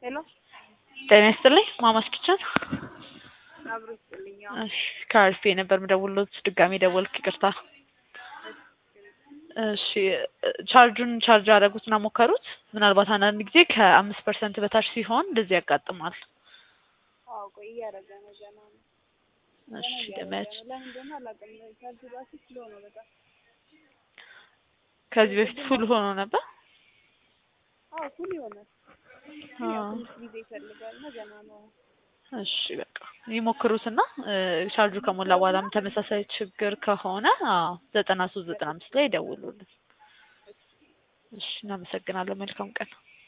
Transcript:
ሄሎ ጤና ይስጥልኝ ማማስ ኪችን አብሮ ይስጥልኝ። ያው እሺ ከአርፌ ነበር የምደውልሎት ድጋሜ ደወልክ ይቅርታ እሺ ቻርጁን ቻርጅ አደረጉትና ሞከሩት ምናልባት አንዳንድ ጊዜ ከአምስት ፐርሰንት በታች ሲሆን እንደዚህ ያጋጥማል አዎ ቆይ እያደረገ ነው ገና ነው ገና እሺ እያደረገ ደመያች ነው። ለምን እንደሆነ አላውቅም። ቻርጅ ራሱ ስሎ ነው በጣም። ከዚህ በፊት ፉል ሆኖ ነበር አዎ ፉል ይሆናል። ግን ያው ትንሽ ጊዜ ይፈልጋል እና ገና ነው። እሺ በቃ ይሞክሩትና እ ቻርጁ ከሞላ በኋላም ተመሳሳይ ችግር ከሆነ አዎ ዘጠና ሶስት ዘጠና አምስት ላይ ይደውሉልን። እሺ እናመሰግናለን። መልካም ቀን